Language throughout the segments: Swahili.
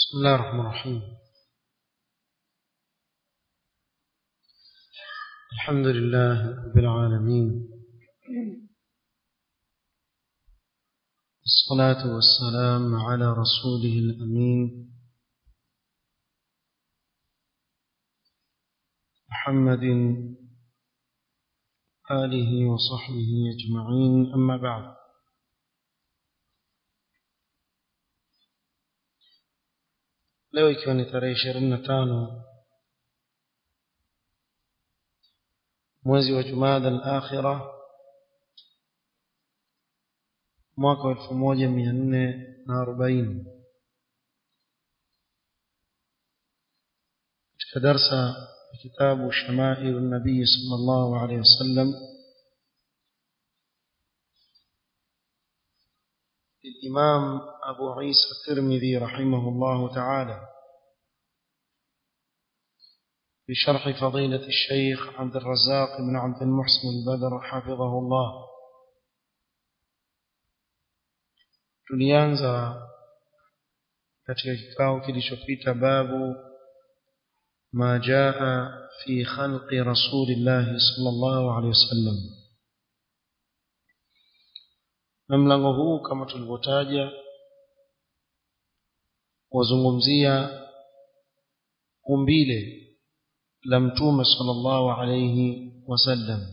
بسم الله الرحمن الرحيم الحمد لله رب العالمين الصلاة والسلام على رسوله الأمين محمد آله وصحبه أجمعين أما بعد leo ikiwa ni tarehe ishirini na tano mwezi wa jumada al-akhira mwaka wa elfu moja mia nne na arobaini katika darsa ya kitabu shamailu nabii sala llahu alehi wasallam للإمام أبو عيسى الترمذي رحمه الله تعالى بشرح فضيلة الشيخ عبد الرزاق بن عبد المحسن البدر حفظه الله tulianza katika kikao kilichopita babu ma jaa fi khalqi rasulillahi sallallahu alaihi wasallam na mlango huu kama tulivyotaja wazungumzia umbile la mtume sallallahu alayhi wasallam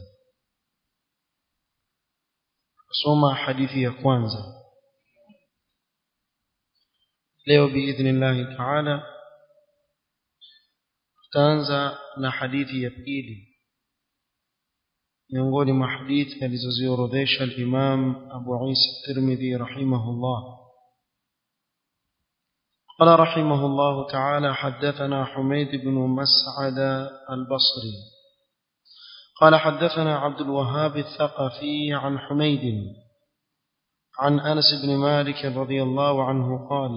kusoma hadithi ya kwanza leo biidhnillahi taala tutaanza na hadithi ya pili miongoni mwa hadithi alizoziorodhesha al-Imam Abu Isa Tirmidhi rahimahullah قال رحمه الله تعالى حدثنا حميد بن مسعد البصري قال حدثنا عبد الوهاب الثقفي عن حميد عن أنس بن مالك رضي الله عنه قال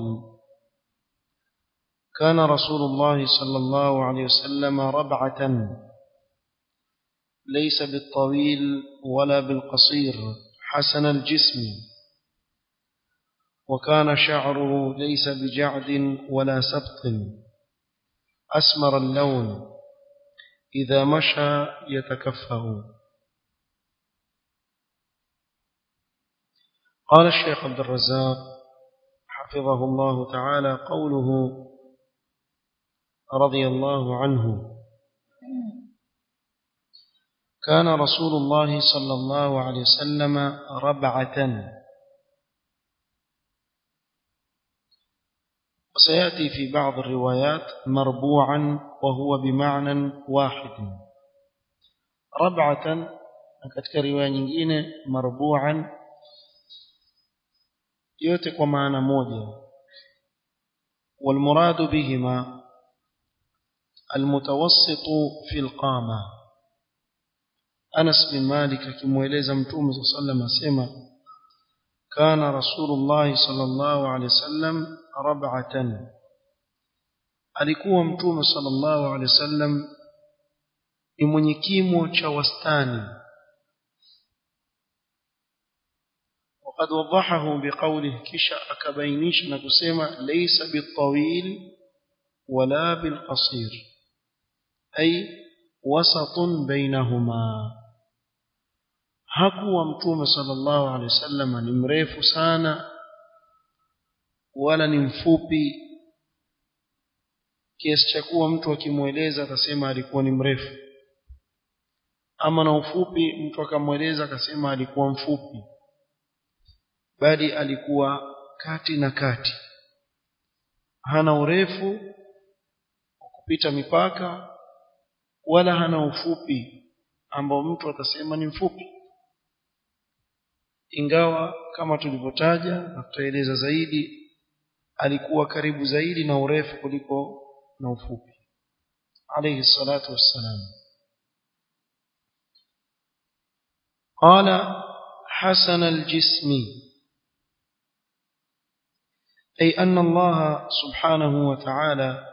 كان رسول الله صلى الله عليه وسلم ربعة ليس بالطويل ولا بالقصير حسن الجسم وكان شعره ليس بجعد ولا سبط أسمر اللون إذا مشى يتكفه قال الشيخ عبد الرزاق حفظه الله تعالى قوله رضي الله عنه كان رسول الله صلى الله عليه وسلم ربعة وسيأتي في بعض الروايات مربوعا وهو بمعنى واحد ربعة katika riwaya nyingine marbu'an yote kwa maana moja والمراد بهما المتوسط في القامه Anas bin Malik akimweleza Mtume صلى الله عليه asema kana Rasulullah sallallahu alaihi wasallam rab'atan alikuwa Mtume sallallahu alaihi wasallam ni mwenye kimo cha wastani وقد وضحه بقوله كشا أكبينيش نكسيما ليس بالطويل ولا بالقصير أي وسط بينهما hakuwa mtume sallallahu alaihi wasallam ni mrefu sana wala ni mfupi kiasi cha kuwa mtu akimweleza atasema alikuwa ni mrefu ama na ufupi mtu akamweleza akasema alikuwa mfupi bali alikuwa kati na kati hana urefu wa kupita mipaka wala hana ufupi ambao mtu atasema ni mfupi ingawa kama tulivyotaja na tutaeleza zaidi alikuwa karibu zaidi na urefu kuliko na ufupi alayhi salatu wassalam قال حسن الجسم أي أن الله سبحانه وتعالى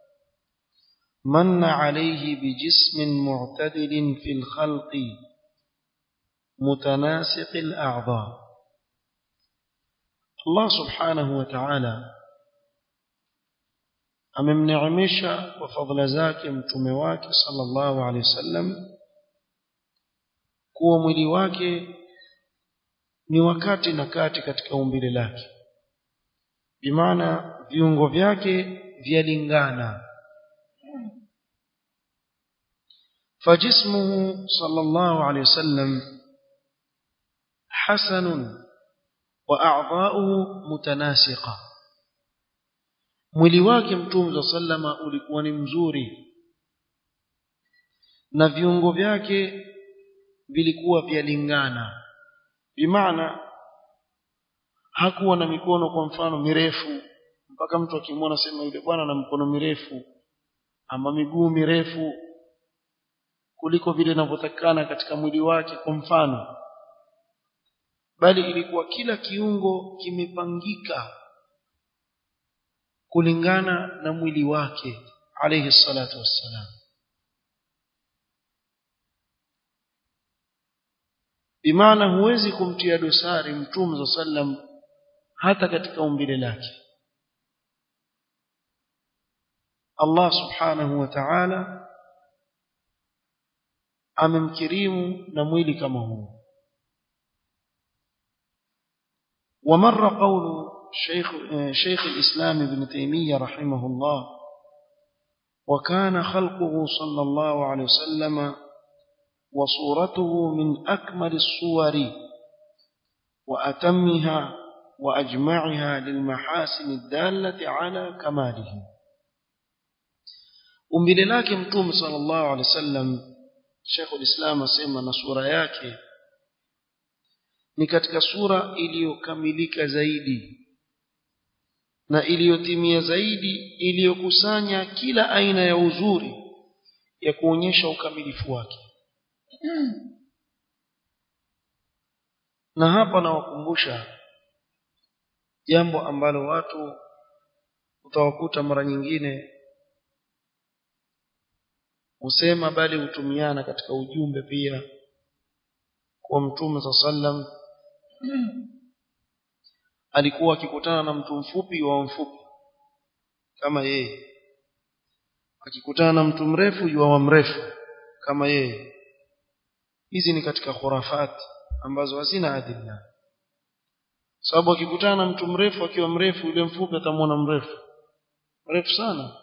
من عليه بجسم معتدل في الخلق متناسق الأعضاء الله سبحانه وتعالى amemneemesha kwa fadhila zake mtume wake sallallahu alaihi wasallam kuwa mwili wake ni wakati na kati katika umbile lake bimaana viungo vyake vyalingana فجسمه صلى الله عليه وسلم حسن وأعضاؤه متناسقة mwili wake mtume sallama ulikuwa ni mzuri na viungo vyake vilikuwa vyalingana bimaana hakuwa na mikono kwa mfano mirefu mpaka mtu akimwona sema yule bwana na mkono mirefu ama miguu mirefu kuliko vile inavyotakikana katika mwili wake kwa mfano bali ilikuwa kila kiungo kimepangika kulingana na mwili wake alayhi salatu wassalam bimaana huwezi kumtia dosari mtume sallam hata katika umbile lake Allah subhanahu wa ta'ala amemkirimu na mwili kama huu ومر قول شيخ شيخ الإسلام ابن تيمية رحمه الله وكان خلقه صلى الله عليه وسلم وصورته من أكمل الصور وأتمها وأجمعها للمحاسن الدالة على كماله umbile lake mtume sallallahu alaihi wasallam Sheikh ulislam asema na sura yake ni katika sura iliyokamilika zaidi na iliyotimia zaidi iliyokusanya kila aina ya uzuri ya kuonyesha ukamilifu wake na hapa nawakumbusha jambo ambalo watu utawakuta mara nyingine husema bali hutumiana katika ujumbe pia kwa mtume sallam alikuwa akikutana na mtu mfupi wa mfupi kama yeye akikutana na mtu mrefu yuwa wa mrefu kama yeye hizi ni katika khurafat ambazo hazina adilla sababu akikutana na mtu mrefu akiwa mrefu yule mfupi atamwona mrefu mrefu sana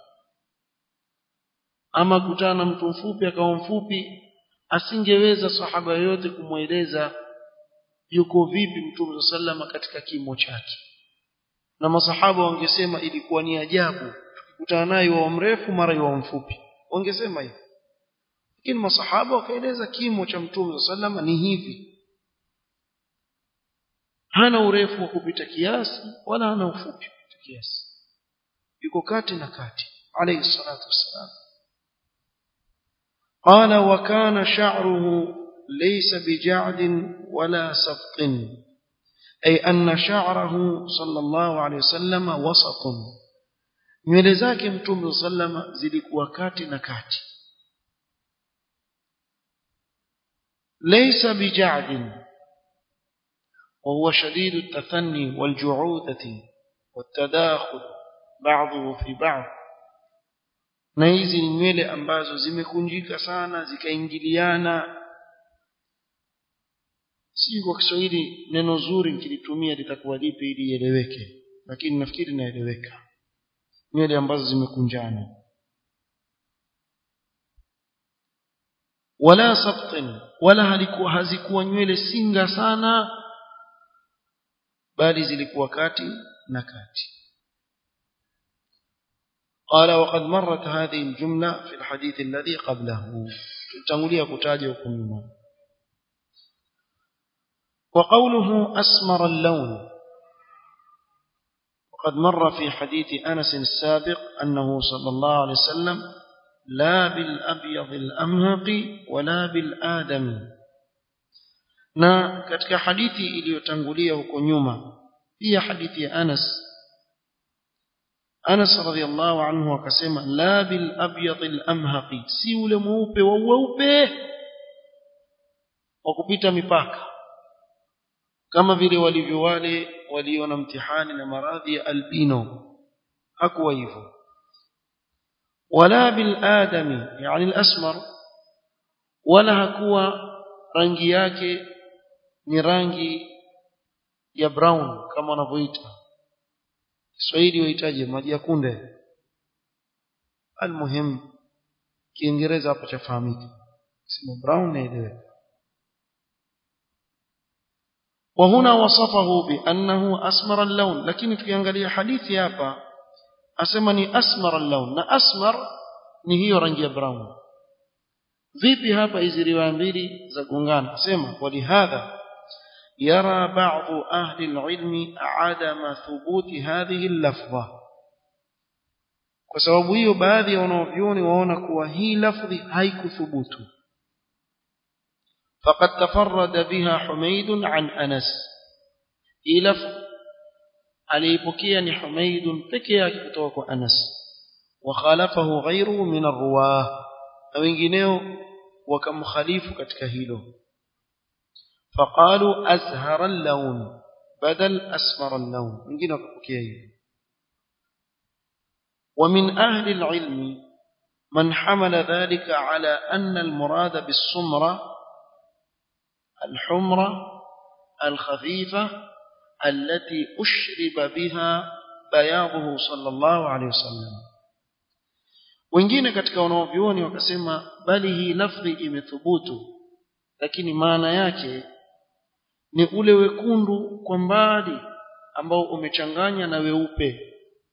ama kutana na mtu mfupi akawa mfupi asingeweza sahaba yote kumweleza yuko vipi mtume sallama katika kimo chake na masahaba wangesema ilikuwa ni ajabu tukikutana naye wa mrefu mara wa mfupi wangesema hivyo lakini masahaba wakaeleza kimo cha mtume sallama ni hivi hana urefu wa kupita kiasi wala hana ufupi kupita kiasi yuko kati na kati alayhi salatu wassalam قال وكان شعره ليس بجعد ولا سبط أي أن شعره صلى الله عليه وسلم وسط nywele zake mtume sallama zilikuwa kati na kati laysa bija'd وهو شديد التثني والجعوذة والتداخل بعضه في بعض na hizi ni nywele ambazo zimekunjika sana zikaingiliana si kwa Kiswahili neno zuri nikilitumia litakuwa lipi ili ieleweke lakini nafikiri naeleweka nywele ambazo zimekunjana wala sabtin wala halikuwa hazikuwa nywele singa sana bali zilikuwa kati na kati قال وقد مرت هذه الجملة في الحديث الذي قبله تنقلية كتاجة وكمما وقوله أسمر اللون وقد مر في حديث أنس السابق أنه صلى الله عليه وسلم لا بالأبيض الأمهق ولا بالآدم na katika hadithi iliyotangulia huko nyuma pia hadithi ya Anas Anas radhiallahu anhu akasema la bil abyad al amhaqi si ule mweupe wa weupe wa kupita mipaka kama vile walivyo wale walio na mtihani na maradhi ya albino hakuwa hivyo wala bil adami yani al-asmar wala hakuwa rangi yake ni rangi ya brown kama wanavyoita Kiswahili wahitaji maji ya kunde almuhim Kiingereza hapo chafahamika sema brown naelewa وهنا وصفه بأنه أسمر اللون لكن tukiangalia hadithi hapa asema ni asmar اللون na asmar ni hiyo rangi ya brown vipi hapa hizi riwaya mbili za gongana sema walihadha يرى بعض أهل العلم عدم ثبوت هذه اللفظة kwa sababu hiyo baadhi ya wanavyuoni waona kuwa hii lafdhi haikuthubutu faqad tafarrada biha Humayd an Anas hii lafdhi aliipokea ni Humayd peke yake kutoka kwa Anas wa khalafahu ghayruhu min arwah na wengineo wakamkhalifu katika hilo فقالوا أزهر اللون بدل أسمر اللون wengine wakapokea hiyo ومن أهل العلم من حمل ذلك على أن المراد بالسمرة الحمرة الخفيفة التي أشرب بها بياضه صلى الله عليه وسلم wengine katika wanaovyuoni wakasema bali hii lafdhi imethubutu lakini maana yake ni ule wekundu kwa mbali ambao umechanganya na weupe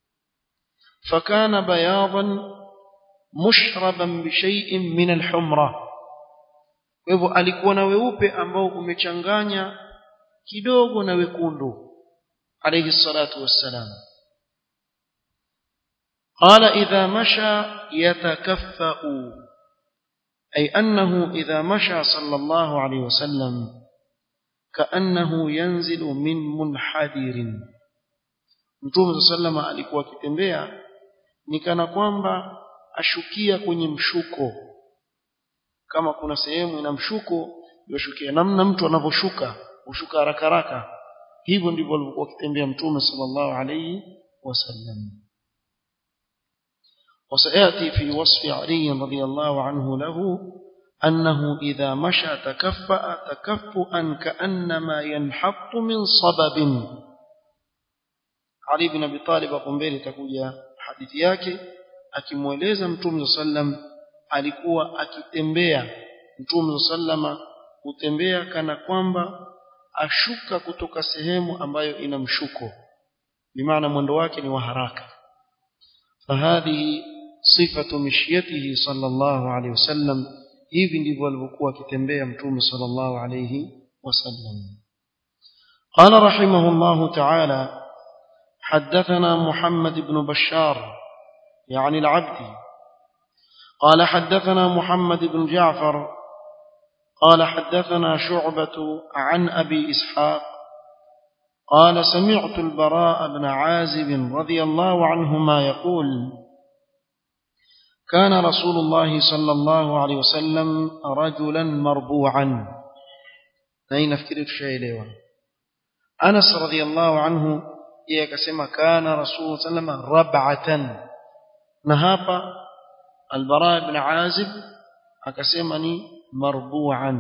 فكان بياضا مشربا بشيء من الحمرة hivyo alikuwa na weupe ambao umechanganya kidogo na wekundu alayhi salatu wassalam قال إذا مشى يتكفأ أي أنه إذا مشى صلى الله عليه وسلم كأنه ينزل من منحدر Mtume صلى الله alikuwa akitembea ni kana kwamba ashukia kwenye mshuko kama kuna sehemu ina mshuko yoshukia namna mtu anavyoshuka ushuka haraka haraka hivyo ndivyo alivyokuwa akitembea mtume sallallahu alayhi wasallam وسياتي في وصف علي رضي الله عنه له أنه إذا مشى تكفأ تكفؤا كأنما ينحط من صبب علي بن أبي طالب قنبيل تكوجا hadithi yake akimweleza mtume sallam alikuwa akitembea mtume sallama hutembea kana kwamba ashuka kutoka sehemu ambayo ina mshuko bimaana mwendo wake ni wa haraka fahadhihi sifatu mishyatihi sallallahu alayhi wasallam hivi ndivyo alivyokuwa akitembea mtume sallallahu alayhi wasallam قال رحمه الله تعالى حدثنا محمد بن بشار يعني العبدي قال حدثنا محمد بن جعفر قال حدثنا شعبة عن أبي إسحاق قال سمعت البراء بن عازب رضي الله عنهما يقول كان رسول الله صلى الله عليه وسلم رجلا مربوعا أين نفكر الشيء أنس رضي الله عنه yeye akasema kana rasul sallama rab'atan na hapa albara ibn azib akasema ni marbu'an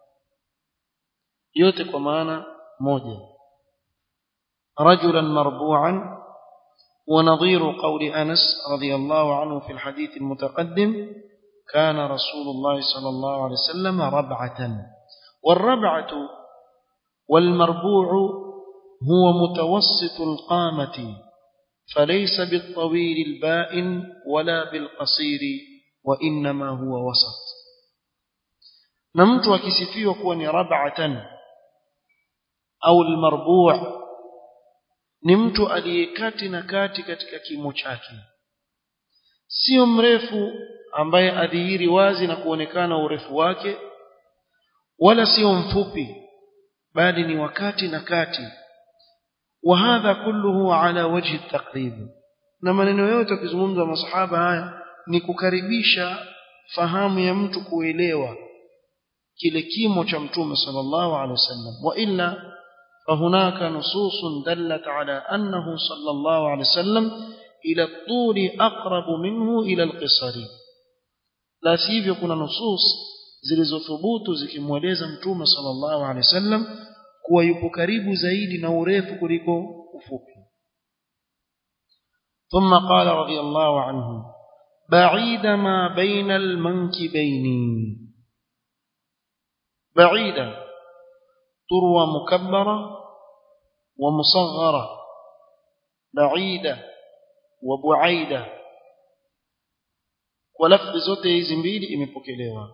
yote kwa maana moja rajulan marbu'an ونظير قول أنس رضي الله عنه في الحديث المتقدم كان رسول الله صلى الله عليه وسلم ربعة والربعة والمربوع هو متوسط القامة فليس بالطويل البائن ولا بالقصير وإنما هو وسط نمت وكسفي وكون ربعة أو المربوع ni mtu aliyekati na kati katika kimo chake sio mrefu ambaye adhihiri wazi na kuonekana urefu wake wala sio mfupi bali ni wakati na kati وهذا كله على وجه التقريب na maneno yote akizungumza masahaba haya ni kukaribisha fahamu ya mtu kuelewa kile kimo cha mtume sallallahu alaihi wasallam wa illa فهناك نصوص دلت على أنه صلى الله عليه وسلم ila tuli aqrabu minhu ila alqisari la sivyo kuna nusus zilizothubutu zikimweleza mtume sallallahu alaihi wasallam kuwa yupo karibu zaidi na urefu kuliko ufupi ثم قال رضي الله عنه بعيد ما بين المنكبين بعيدة تروى مكبرة ومصغرة بعيدة وبعيدة ولفظ zote hizi mbili imepokelewa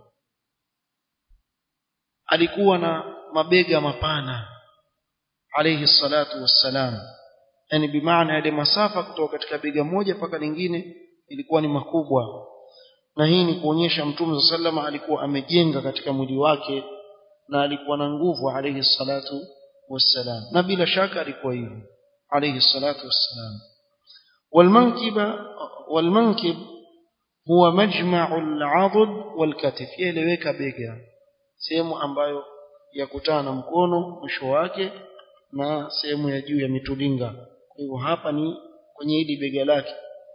alikuwa na mabega mapana alayhi salatu wassalam yani bimaana yale masafa kutoka katika bega moja mpaka lingine ilikuwa ni makubwa na hii ni kuonyesha mtume sallama alikuwa amejenga katika mwili wake na alikuwa na nguvu alayhi salatu wassalam na bila shaka alikuwa hivyo alayhi salatu wassalam والمنكب والمنكب هو مجمع العضد والكتف يeleweka bega sehemu ambayo yakutana na mkono mwisho wake na sehemu ya juu ya mitulinga kwa hivyo hapa ni kwenye hili bega lake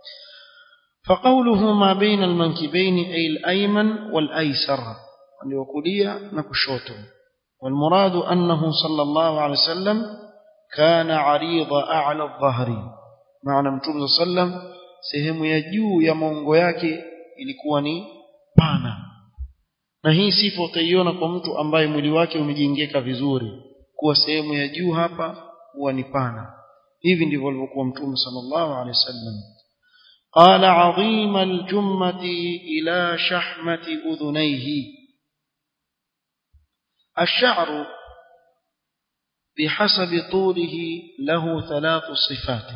فقوله ما بين المنكبين أي الأيمن والأيسر اليوكولية نكشوته والمراد أنه صلى الله عليه وسلم كان عريض أعلى الظهر معنى متوم صلى الله عليه وسلم sehemu ya juu ya maungo yake ilikuwa ni pana na hii sifa utaiona kwa mtu ambaye mwili wake umejengeka vizuri kuwa sehemu ya juu hapa huwa ni pana hivi ndivyo alivyokuwa mtume sallallahu alaihi wasallam قال عظيم الجمة إلى شحمة أذنيه الشعر بحسب طوله له ثلاث صفات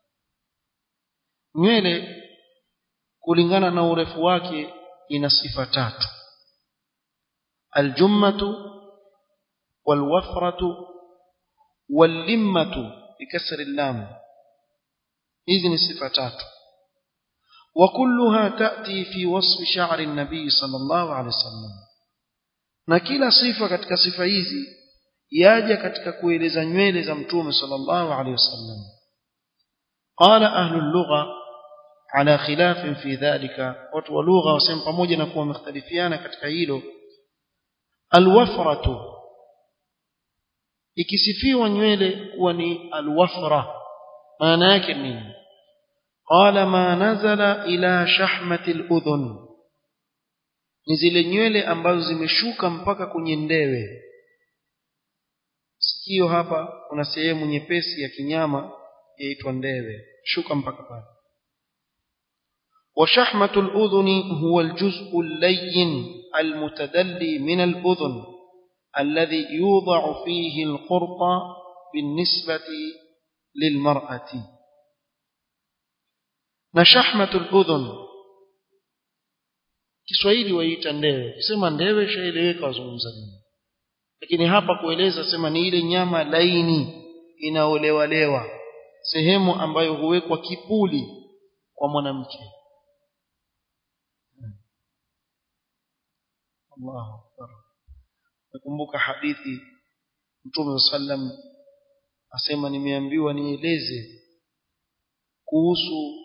nywele kulingana na urefu wake ina sifa tatu aljummatu walwafratu wallimmatu bikasri lam hizi ni sifa tatu وكلها تأتي في وصف شعر النبي صلى الله عليه وسلم na kila sifa katika sifa hizi yaja katika kueleza nywele za mtume sallallahu alaihi wasallam qala ahlu lugha ala khilaf fi dhalika watu wa lugha wasema pamoja na kuwa mختلفiana katika hilo alwafratu ikisifiwa nywele kuwa ni alwafra maana yake nini قال ما نزل إلى شحمة الأذن ni zile nywele ambazo zimeshuka mpaka kwenye ndewe sikio hapa kuna sehemu nyepesi ya kinyama yaitwa ndewe shuka mpaka pale وشحمة الأذن هو الجزء اللين المتدلي من الأذن الذي يوضع فيه القرط بالنسبة للمرأة na shahmatul udhun Kiswahili waita ndewe sema ndewe shaeleweka wazungumza nini lakini hapa kueleza sema ni ile nyama laini inaolewalewa sehemu ambayo huwekwa kipuli kwa mwanamke Allahu akbar nakumbuka hadithi Mtume sallam asema nimeambiwa nieleze kuhusu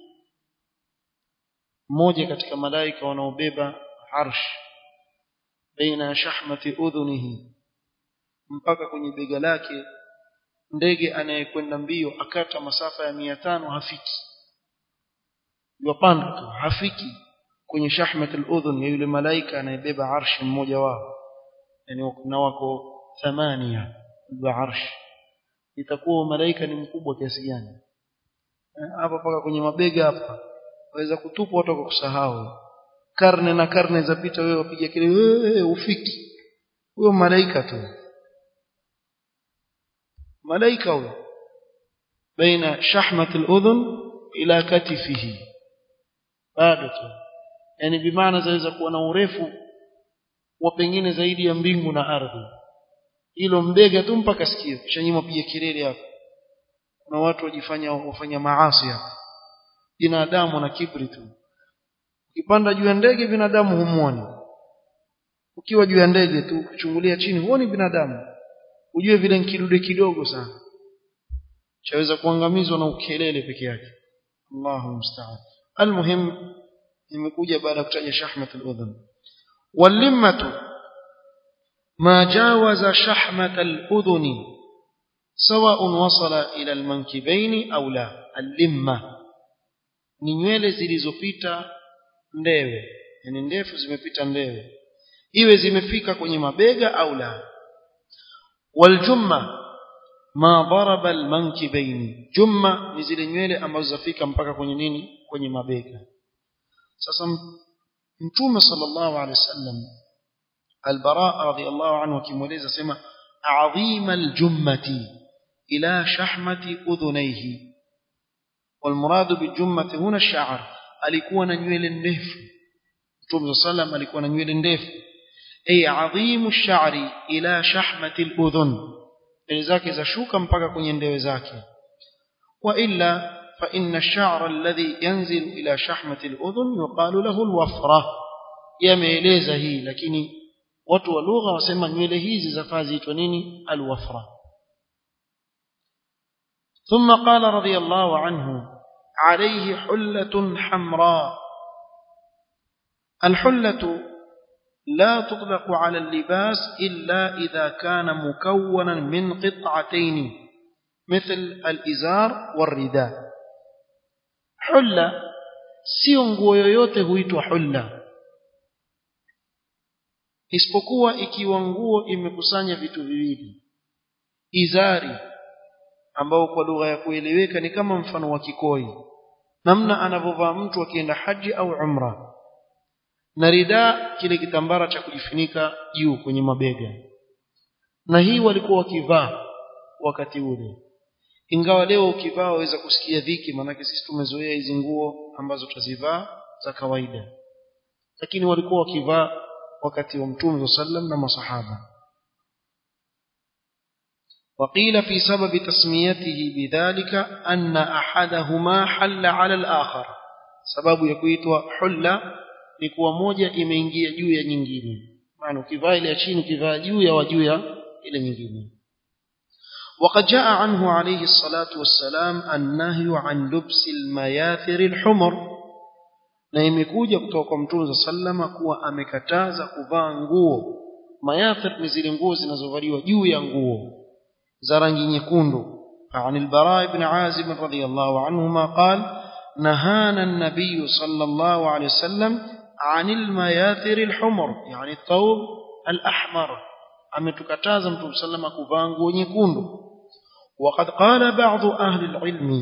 mmoja katika malaika wanaobeba arsh baina shahmati udhunihi mpaka kwenye bega lake ndege anayekwenda mbio akata masafa ya mia tano hafiki yupanda tu hafiki kwenye shahmat al-udhun ya yule malaika anayebeba arsh mmoja wao yani na wako thamania wa arsh itakuwa malaika ni mkubwa kiasi gani hapa paka kwenye mabega hapa waweza kutupwa watu kusahau karne na karne zapita wewe wapiga kelele wewe ufiki huyo malaika tu malaika huyo baina shahmat al-udhun ila katifihi bado tu yani bimaana zaweza kuwa na urefu wa pengine zaidi ya mbingu na ardhi hilo mbega tu mpaka sikio kisha nyuma piga kelele hapo kuna watu wajifanya wafanya maasi hapo binadamu na kibri tu ukipanda juu ya ndege binadamu humuoni ukiwa juu ya ndege tu kuchungulia chini huoni binadamu ujue vile kidude kidogo sana chaweza kuangamizwa na ukelele peke yake Allahu musta'an almuhim imekuja baada ya kutaja shahmat al-udhun wal-limmatu ma jawaza shahmat al-udhun سواء وصل إلى المنكبين أو لا اللمة ni nywele zilizopita ndewe yani ndefu zimepita ndewe iwe zimefika kwenye mabega au la waljumma ma daraba almankibaini jumma ni zile nywele ambazo zafika mpaka kwenye nini kwenye mabega sasa mtume sallallahu alaihi wasallam albara radhiyallahu anhu akimweleza sema adhima aljummati ila shahmati udhunaihi والمراد بالجمة هنا الشعر alikuwa na nywele ndefu Mtume sallam alikuwa na nywele ndefu ay adhimu sha'ri ila shahmati al-udhun nywele zake zashuka mpaka kwenye ndewe zake wa illa fa inna ash-sha'ra alladhi yanzilu ila shahmati al-udhun yuqalu lahu al-wafra yameeleza hii lakini watu wa lugha wasema nywele hizi zafaa ziitwa nini al-wafra ثم قال رضي الله عنه عليه حلة حمراء الحلة لا تطلق على اللباس إلا إذا كان مكونا من قطعتين مثل الإزار والرداء حلة sio nguo yoyote huitwa hulla isipokuwa ikiwa nguo imekusanya vitu viwili izari ambao kwa lugha ya kueleweka ni kama mfano wa kikoi namna anavyovaa mtu akienda haji au umra na rida kile kitambara cha kujifunika juu kwenye mabega na hii walikuwa wakivaa wakati ule ingawa leo ukivaa waweza kusikia dhiki maanake sisi tumezoea hizi nguo ambazo tutazivaa za kawaida lakini walikuwa wakivaa wakati wa mtume sallam na masahaba وقيل في سبب تسميته بذلك أن أحدهما حل على الآخر سبب يكويتwa حلة ni kuwa moja imeingia juu ya nyingine maana ukivaa ile ya chini ukivaa juu ya juu ya ile nyingine وقد جاء عنه عليه الصلاة والسلام النهي عن لبس المياثر الحمر na imekuja kutoka kwa mtume sallama kuwa amekataza kuvaa nguo mayathir ni zile nguo zinazovaliwa juu ya nguo za rangi nyekundu عن البراء بن عازب رضي الله عنهما قال نهانا النبي صلى الله عليه وسلم عن المياثر الحمر يعني الثوب الأحمر ametukataza mtume sallama kuvaa nguo nyekundu وقد قال بعض أهل العلم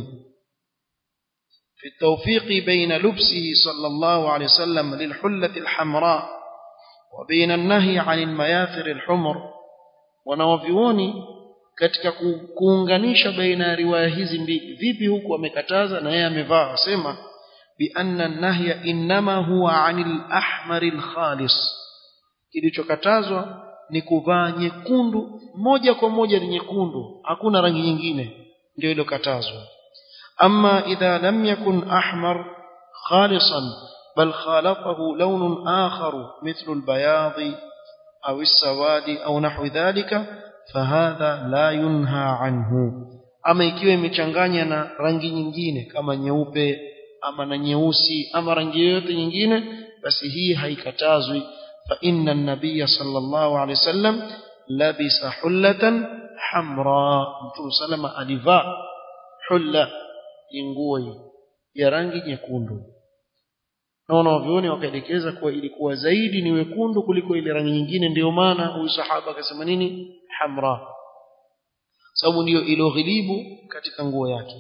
في التوفيق بين لبسه صلى الله عليه وسلم للحلة الحمراء وبين النهي عن المياثر الحمر wanawavyuoni katika kuunganisha baina ya riwaya hizi mbili vipi huku amekataza na yeye amevaa asema بأن النهي إنما هو عن الأحمر الخالص kilichokatazwa ni kuvaa nyekundu moja kwa moja ni nyekundu hakuna rangi nyingine ndio ilokatazwa ama idha lam yakun ahmar khalisan bal khalatahu lawn akhar mithlu albayad au as-sawadi au nahwi dhalika fahadha la yunha anhu ama ikiwa imechanganya na rangi nyingine kama nyeupe ama na nyeusi ama rangi yoyote nyingine basi hii haikatazwi fa inna an-nabiy sallallahu alayhi wasallam labisa hullatan hamra mtume salama alivaa hulla nguo ya rangi nyekundu na wanavyoni wakaelekeza kuwa ilikuwa zaidi ni wekundu kuliko ile rangi nyingine ndio maana huyu sahaba akasema nini hamra sababu ndiyo iloghilibu katika nguo yake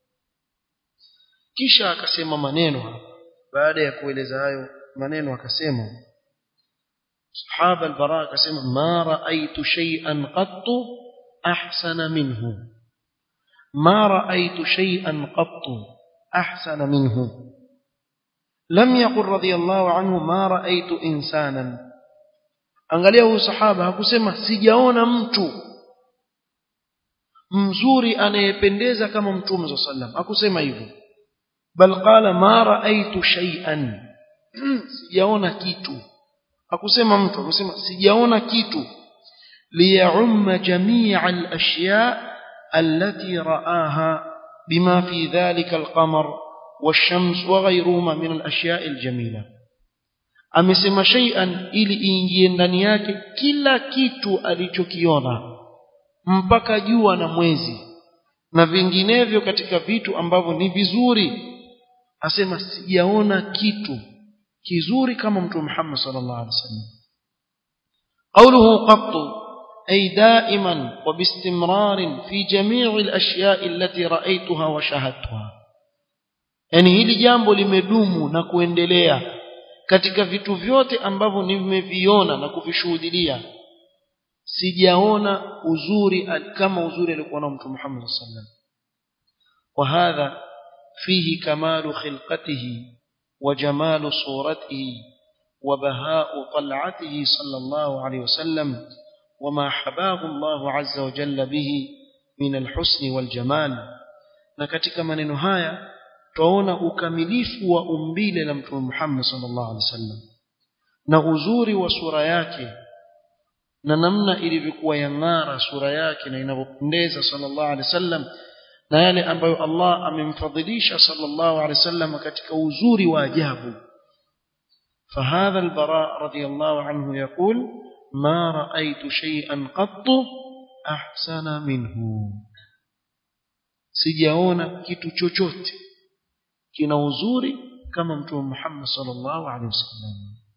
kisha akasema maneno hapa baada ya kueleza hayo maneno akasema sahaba al-bara akasema ma raaitu shay'an qattu ahsana minhu ma raaitu shay'an qattu ahsana minhu lam yaqul radiyallahu anhu ma raaitu insanan angalia huyu sahaba hakusema sijaona mtu mzuri anayependeza kama mtume sallallahu alaihi wasallam hakusema hivyo bal qala ma raaitu shay'an sijaona kitu hakusema mtu hakusema sijaona kitu liyaumma jami'a al-ashya' allati ra'aha bima fi dhalika al-qamar والشمس وغيرهما من الأشياء الجميلة amesema shay'an ili iingie ndani yake kila kitu alichokiona mpaka jua na mwezi na vinginevyo katika vitu ambavyo ni vizuri asema sijaona kitu kizuri kama mtume Muhammad sallallahu alaihi wasallam qawluhu qattu أي دائما وباستمرار في جميع الأشياء التي رأيتها وشاهدتها yani hili jambo limedumu na kuendelea katika vitu vyote ambavyo nimeviona na kuvishuhudia sijaona uzuri kama uzuri alikuwa na mtume Muhammad sallallahu alaihi wasallam wa hadha fihi kamalu khilqatihi wa jamalu suratihi wa baha'u tal'atihi sallallahu alaihi wasallam وما حباه الله عز وجل به من الحسن والجمال na katika maneno haya twaona ukamilifu wa umbile la mtume Muhammad sallallahu alaihi wasallam na uzuri wa sura yake na namna ilivyokuwa yang'ara sura yake na inavyopendeza sallallahu alaihi wasallam na yale ambayo Allah amemfadhilisha sallallahu alaihi wasallam katika uzuri wa ajabu فهذا البراء رضي الله عنه يقول ما رأيت شيئا قط أحسن منه sijaona kitu chochote kina uzuri kama mtume Muhammad sallallahu alaihi wasallam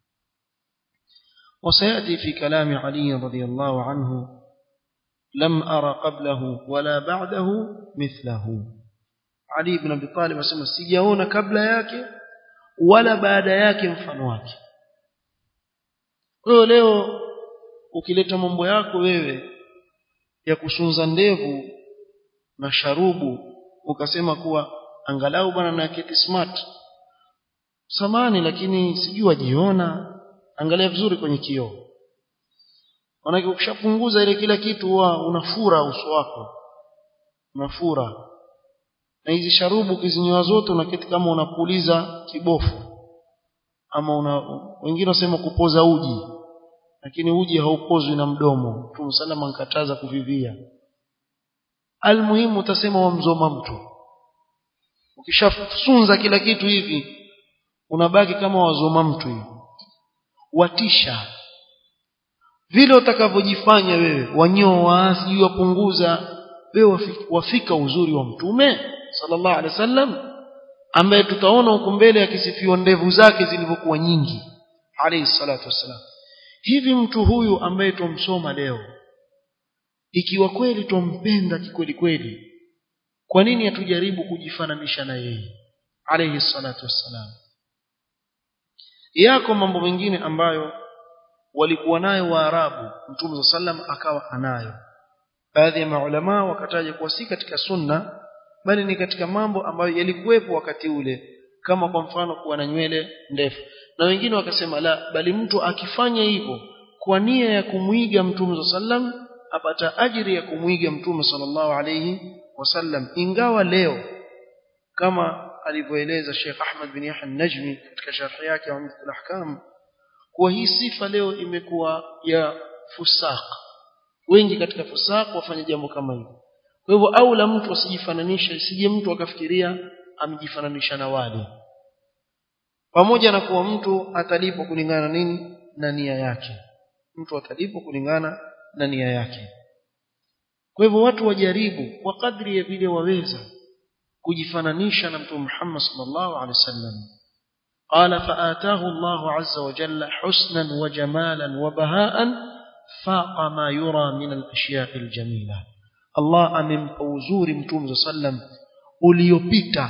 وسيأتي في كلام علي رضي الله عنه لم أرى قبله ولا بعده مثله علي بن أبي طالب asema sijaona kabla yake wala baada yake mfano wake kwa leo ukileta mambo yako wewe ya kusunza ndevu na sharubu ukasema kuwa angalau bwana na keti smart samani lakini sijui wajiona angalia vizuri kwenye kioo manake ukishapunguza ile kila kitu huwa unafura uso wako unafura na hizi sharubu ukizinyoa zote unaketi kama unapuliza kibofu ama una wengine wasema kupoza uji lakini uji haupozwi na mdomo Mtume salama nkataza kuvivia almuhimu utasema wamzoma mtu ukishafunza kila kitu hivi unabaki kama wazoma mtu hivi watisha vile utakavyojifanya wewe wanyoa sijui wapunguza wewe wafika uzuri wa mtume sallallahu alaihi wasallam ambaye tutaona huko mbele akisifiwa ndevu zake zilivyokuwa nyingi alayhi salatu wassalam hivi mtu huyu ambaye tumsoma leo ikiwa kweli tumpenda kikweli kweli kwa nini hatujaribu kujifananisha na yeye alayhi salatu wassalam yako mambo mengine ambayo walikuwa nayo waarabu mtume sallam akawa anayo baadhi ya maulama wakataja kuwa si katika sunna bali ni katika mambo ambayo yalikuwepo wakati ule kama kwa mfano kuwa na nywele ndefu na wengine wakasema la bali mtu akifanya hivyo kwa nia ya kumwiga mtume sallam apata ajiri ya kumwiga mtume sallallahu alayhi wasallam ingawa leo kama alivyoeleza Sheikh Ahmad bin Yahya an-Najmi katika sharhi yake ya Umdat al-Ahkam kuwa hii sifa leo imekuwa ya fusaq wengi katika fusaq wafanya jambo kama hilo kwa hivyo aula mtu asijifananishe sije mtu akafikiria amejifananisha na wale pamoja na kuwa mtu atalipwa kulingana na nini na nia yake mtu atalipwa kulingana na nia yake kwa hivyo watu wajaribu kwa kadri ya vile waweza kujifananisha na mtume Muhammad sallallahu alaihi wasallam قال فآتاه الله عز وجل حسنا وجمالا وبهاء فاق ما يرى من الأشياء الجميلة الله amempa uzuri mtume sallam uliopita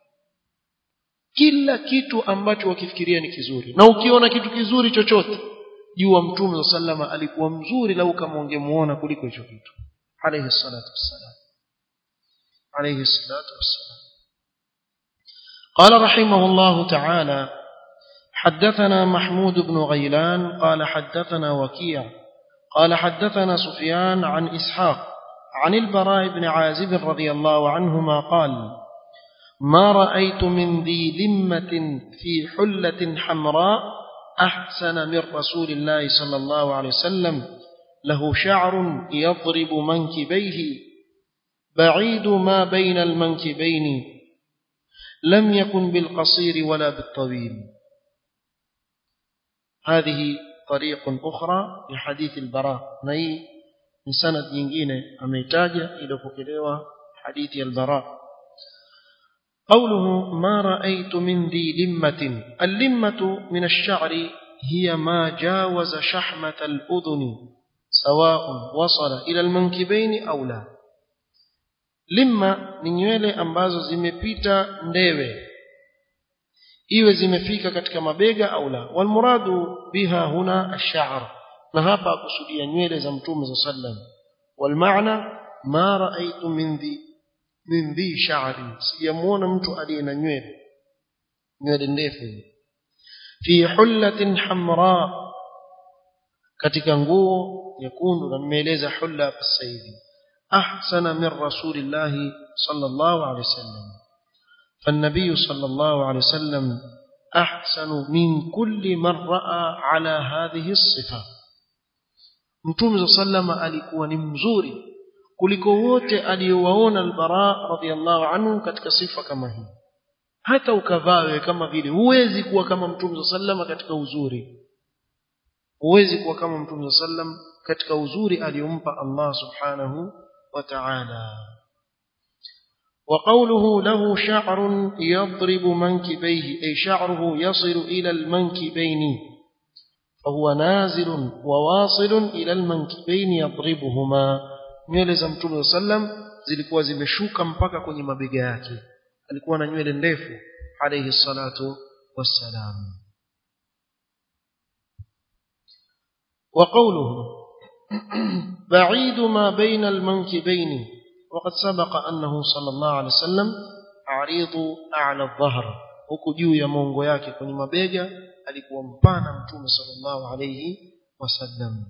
kila kitu ambacho wakifikiria ni kizuri na ukiona kitu kizuri chochote jua mtume sallama alikuwa mzuri lau kama ungemuona kuliko hicho kitu alayhi salatu wassalam alayhi salatu wassalam قال رحمه الله تعالى حدثنا محمود بن غيلان قال حدثنا وكيع قال حدثنا سفيان عن إسحاق عن البراء بن عازب رضي الله عنهما قال ما رأيت من ذي لمة في حلة حمراء أحسن من رسول الله صلى الله عليه وسلم له شعر يضرب منكبيه بعيد ما بين المنكبين لم يكن بالقصير ولا بالطويل هذه طريق أخرى لحديث البراء نهي من سند nyingine ameitaja iliyopokelewa hadithi al-Bara قوله ما رأيت من ذي لمة اللمة من الشعر هي ما جاوز شحمة الأذن سواء وصل إلى المنكبين أو لا لمة ni nywele ambazo zimepita ndewe iwe zimefika katika mabega au la walmuradu biha huna ash-sha'r na hapa akusudia nywele za mtume za sallam walmaana ma raaitu min dhi min dhi sha'ri sijamuona mtu aliye na nywele nywele ndefu fi hullatin hamra katika nguo nyekundu na nimeeleza hulla hapa sasa hivi ahsana min rasulillahi sallallahu alaihi wasallam فالنبي صلى الله عليه وسلم أحسن من كل من رأى على هذه الصفة mtume sa sallama alikuwa ni mzuri kuliko wote aliyowaona albara radhiallahu anhu katika sifa kama hii hata ukavaa wewe kama vile huwezi kuwa kama mtume sa sallama katika uzuri huwezi kuwa kama mtume sa sallam katika uzuri aliyompa Allah subhanahu wa ta'ala وقوله له شعر يضرب منكبيه أي شعره يصل إلى المنكبين فهو نازل وواصل إلى المنكبين يضربهما nywele za mtume sallam zilikuwa zimeshuka mpaka kwenye mabega yake alikuwa na nywele ndefu alayhi salatu wassalam وقوله بعيد ما بين المنكبين وقد سبق أنه صلى الله عليه وسلم عريض أعلى الظهر huku juu ya mongo yake kwenye mabega alikuwa mpana mtume sallallahu alayhi wasallam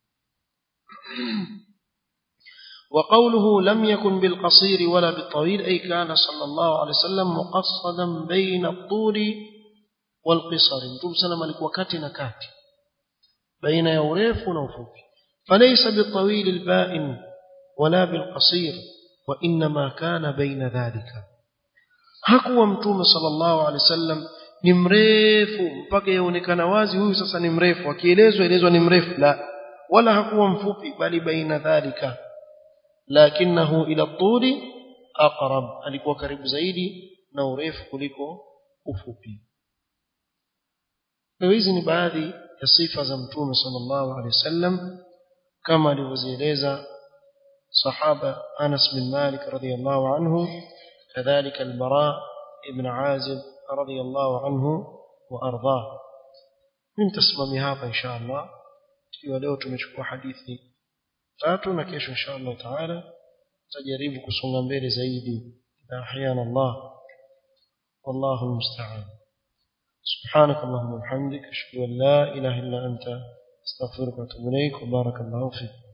وقوله لم يكن بالقصير ولا بالطويل أي كان صلى الله عليه وسلم مقصدا بين الطول والقصر متوم سلم alikuwa kati na kati baina ya urefu na ufupi فليس بالطويل البائن ولا بالقصير وإنما كان بين ذلك hakuwa mtume sallallahu alaihi wasallam ni mrefu mpaka yaonekana wazi huyu sasa ni mrefu akielezwa elezwa ni mrefu la wala hakuwa mfupi bali baina dhalika lakinahu ila tuli aqrab alikuwa karibu zaidi na urefu kuliko ufupi hizi ni baadhi ya sifa za mtume sallallahu alaihi wasallam kama alivyozieleza صحابة أنس بن مالك رضي الله عنه كذلك البراء ابن عازب رضي الله عنه وأرضاه من تسمم هذا إن شاء الله ولو tumechukua hadithi tatu na kesho insha Allah taala tajaribu kusonga mbele zaidi ahyana Allah wallahu almusta'an سبحانك اللهم وبحمدك اشهد ان لا اله الا انت استغفرك واتوب اليك وبارك الله فيك